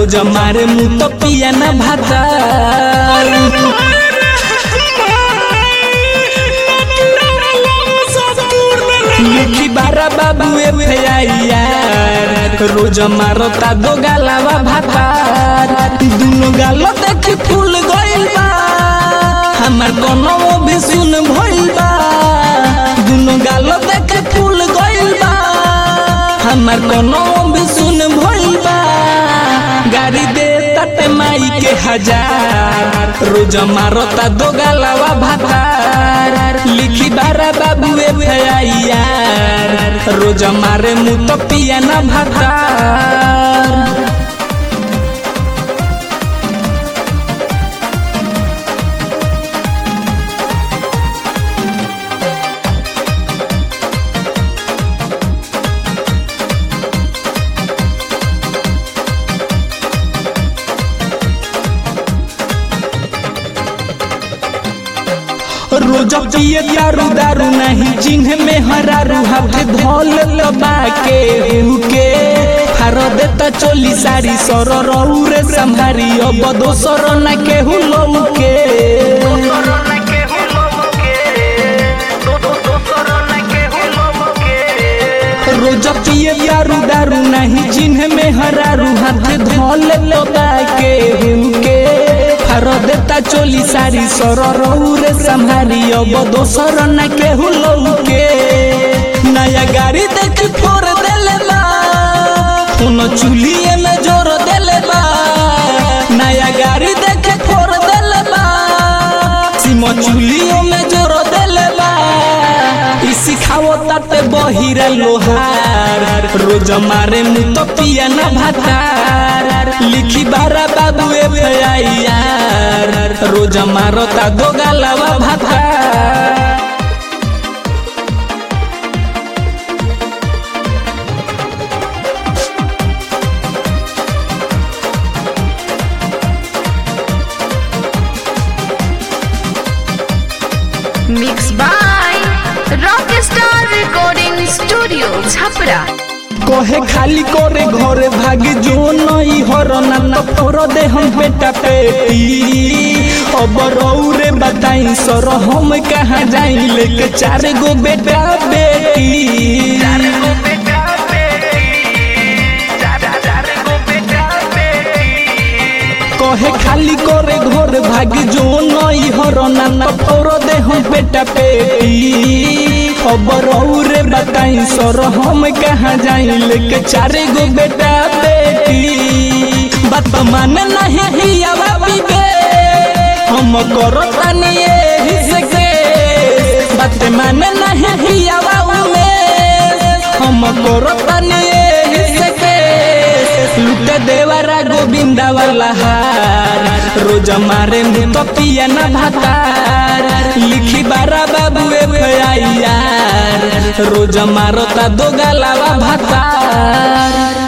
रोज मारे मुँह तो पिया न भाता लिखी बारा बाबू यार रोज मारता दो गालावा भातार दुनो गालो देखी फूल गइल बा हमार कनवो भी सुन भइल बा दुनो गालो देखी फूल गइल बा हमार कनवो भी सुन भइल बा गाड़ी दे तटे माई के हजार रोज मारता दो गालावा भातार लिखी बारा बाबू यार रोज मारे मुँह तो पिया न भातार रोज पिए दारू दारू नहीं जिन्ह में हरारू हाथ धोल लबा के हुके हार देता चोली सारी सर रौरे संभारी अब दोसर न केहू लौके रोज पिए दारू दारू नहीं जिन्ह में हरारू हाथ धोल लबा के हुके हार देता चोली सारी सर रौरे संभारी अब दोसर न केहू लौके नया गाड़ी देख फोर देले बा कोनो चूल्हिए में जोर देले बा नया गाड़ी देख फोर देले बा सिमो चूल्हियों में जोर देले बा ई सिखावो ताते बहिरा लोहार रोज मारे मुँह तो पिया न भातार लिखी बारा बाबू यार रोज मारता दो गालावा भातार Mixed by Rockstar Recording Studio, Chhapra. कहे खाली करे घरे भागी जो नई हरना न फोर दे हम बेटा पेटी अब रौरे बताई सर हम कहाँ जाई लेके चार गो बेटा बेटी कहे खाली करे घर भागी जो नई हरना न फोर दे हम बेटा पेटी अब रौरे बताई सर हम कहाँ जाई लेके चारे गो बेटा बेटी बात माने नहीं हिया बीबे हम करो तानी एही से के बात माने नहीं हिया में हम करो तानी एही से के लुट देवरा गोविंदा वाला हार रोज मारे मुँह तो पिया न भातार लिखी बारा बाबू यार रोज मारता दो गालावा भातार